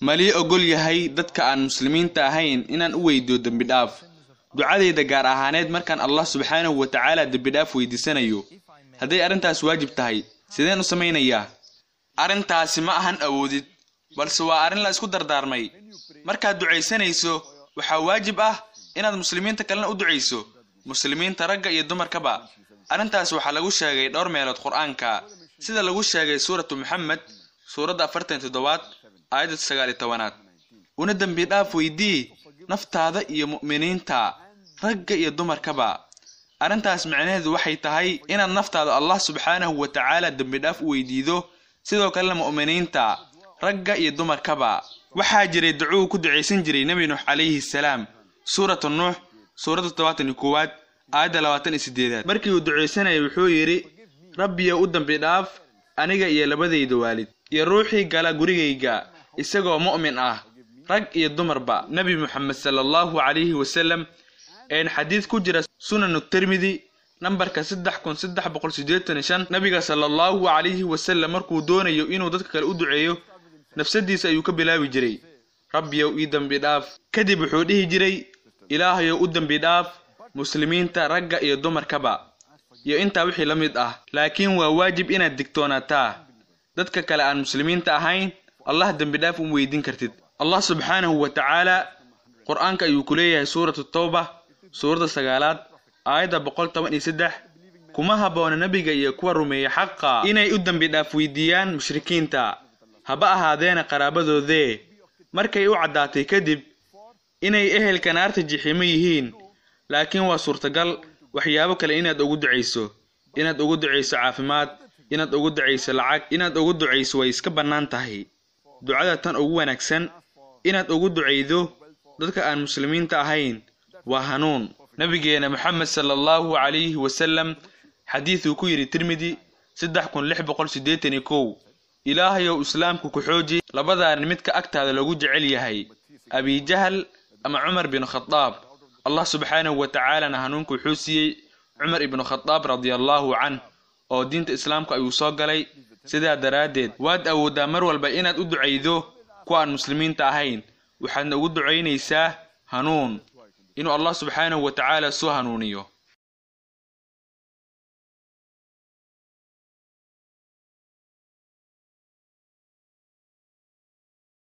malii ogol yahay dadka aan muslimiinta ahayn inaan u weydiyo dembi dhaaf ducadayda gaar ahaaneed markaan allah subxaanahu wa tacaala dembi dhaaf weydiisanayo hadday arrintaas waajib tahay sideen u samaynayaa arrintaasi ma ahan awoodid balse waa arrin la isku dardaarmay markaad ducaysanayso waxaa waajib ah inaad muslimiinta kalena u ducayso muslimiinta ragga iyo dumarkaba arrintaas waxaa lagu sheegay dhowr meelood qur-aanka sida lagu sheegay suuratu maxamed suuradda afartan toddobaad aayadda sagaal iyo tobanaad una dembi dhaaf weydii naftaada iyo mu'miniinta ragga iyo dumarkaba arrintaas macnaheedu waxay tahay inaad naftaada allah subxaanahu wa tacaala dembi dhaaf u weydiido sidoo kalena mu'miniinta ragga iyo dumarkaba waxaa jiray ducuu ku ducaysan jiray nebi nuux calayhi salaam suuratu nuux suuradda toddobaatan iyo koowaad aayadda labaatan iyo sideedaad markii uu ducaysanayay wuxuu yidhi rabbiyo u dembi dhaaf aniga iyo labadayda waalid iyo ruuxii gala gurigayga isagoo mu'min ah rag iyo dumarba nebi moxamed sala allahu calayhi wasalam een xadiid ku jira sunanu tirmidi nambarka saddex kun saddex boqol siddeetan iyo shan nabiga sala allahu calayhi wasalam markuu doonayo inuu dadka kale u duceeyo nafsadiisa ayuu ka bilaabi jiray rabbiyow ii dembi dhaaf kadib wuxuu dhihi jiray ilaahayow u dembi dhaaf muslimiinta ragga iyo dumarkaba iyo intaa wixii la mid ah laakiin waa waajib inaad digtoonaataa dadka kale aan muslimiinta ahayn allah dembi dhaaf u weydiin kartid allah subxaanahu wa tacaala qur-aanka ayuu ku leeyahay suuratu tawba suuradda sagaalaad aayadda boqol toban iyo saddex kuma habboona nebiga iyo kuwa rumeeya xaqa inay u dembi dhaaf weydiiyaan mushrikiinta haba ahaadeena qaraabadoodee markay u caddaatay kadib inay ehelka naarta jixiimo yihiin laakiin waa suurtagal waxyaabo kale inaad ugu ducayso inaad ugu ducayso caafimaad inaad ugu ducayso lacag inaad ugu ducayso way iska bannaan tahay ducada tan ugu wanaagsan inaad ugu ducaydo dadka aan muslimiinta ahayn waa hanuun nabigeena moxamed sala allahu calayhi wasalam xadiiduu ku yidhi tirmidi saddex kun lix boqol siddeetan iyo kow ilaahayow islaamku ku xooji labadaan midka agtaada lagu jecel yahay abijahal ama cumar bin khadaab allah subxaanahu wa tacaalana hanuunku wuxuu siiyey cumar ibnu khadaab radiallahu canh oo diinta islaamka ayuu soo galay sidaa daraaddeed waad awooddaa mar walba inaad u ducaydo kuwa aan muslimiinta ahayn waxaadna ugu ducaynaysaa hanuun inuu allah subxaanahu wa tacaala soo hanuuniyo